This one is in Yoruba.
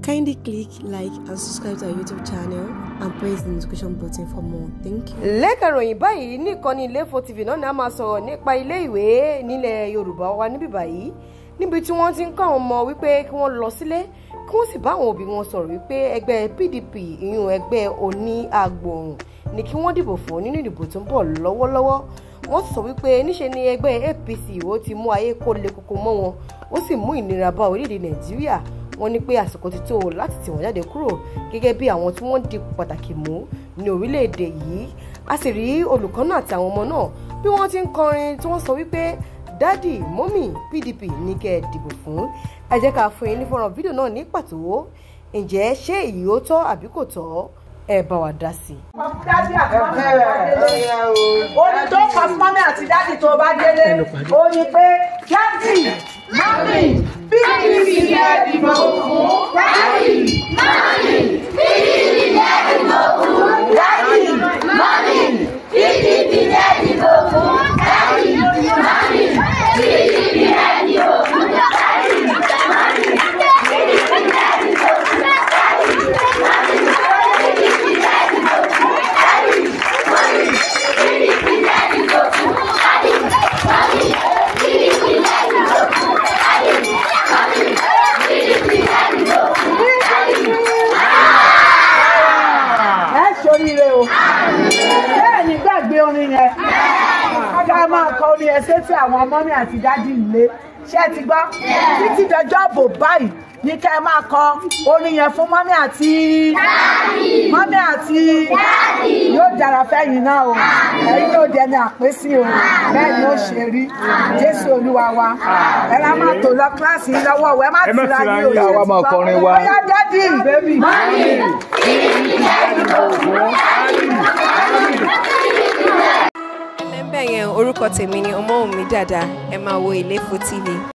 Kindly click like and subscribe to our YouTube channel and press the notification button for more. Thank you. lẹ́ka ìròyìn báyìí nìkànnì Ilé-Ifò TV náà ni a máa sọ̀rọ̀ nípa ilé ìwé nílẹ̀ Yorùbá wa níbí báyìí níbi tí wọ́n ti ń kọ́ àwọn ọmọ wípé kí wọ́n lọ sílé kí wọ́n sì bá àwọn òbí wọn sọ̀rọ̀ wípé ẹgbẹ́ PDP ìyún ẹgbẹ́ oní agbòòrùn ni kí wọ́n dìbò fún nínú ìdìbò tó ń bọ̀ lọ́wọ́lọ́wọ́ wọ́n sọ wípé níṣe ni ẹgbẹ́ APC ó ti mú ayé kó le koko mọ́ wọn ó sì mú ìnira bá orílẹ̀-èdè Nàìjíríà wọ́n ní pé àsìkò ti tó láti tì wọ́n jáde kúrò gẹ́gẹ́ bí àwọn tí wọ́n di pàtàkì mú ní orílẹ̀-èdè yìí a sì rí olùkọ́ náà àti àwọn ọmọ náà bí wọ́n ti ń kọrin tí wọ́n sọ wípé dádì mọ́mì PDP ní kẹ́ ẹ dìbò fún ẹ jẹ́ ká fún yín ní fọ́nrán fídíò náà ní pàtó ǹjẹ́ ṣé èyí ó tọ́ àbí kò tọ́ ẹ bá wa dá sí i. dádì àti mọ́mí tó bá délé orin tó kọ fún mọ́mí àti dádì tó bá délé ó ní pé dádì mọ́mí PDP ni ẹ dìbò fún dádì mọ́mí PDP ni ẹ dìbò fún dádì mọ́mí PDP ni ẹ dìbò fún dádì mọ́mí PDP ni ẹ dìbò fún dádì mọ́mí PDP ni ẹ dìbò fún dádì mọ́mí. ẹ ṣoríire o bẹ́ẹ̀ ni gbàgbé orin yẹn ká máa kọ orin yẹn sétí àwọn ọmọ mi àti dádì ilé ṣé ẹ ti gbọ́ títí dọjọ́ bò báyìí ní ká ẹ máa kọ orin yẹn fún mọ́mí àti mọ́mí àti yóò dára fẹ́yìn náà o ẹ̀yin yóò dẹni àpésí o bẹ́ẹ̀ ni ó ṣe rí jésù olúwa wa ẹ lá máa tò lọ kíláàsì yìí lọ́wọ́ ẹ má tira yín o yín, àwa máa kọrin wa. bóyá dádì mọ́mí. lẹ́ńbẹ̀ yẹn orúkọ tèmi ni Ọmọ́wùnmí Dàda ẹ máa wo Ilé-Ifò TV.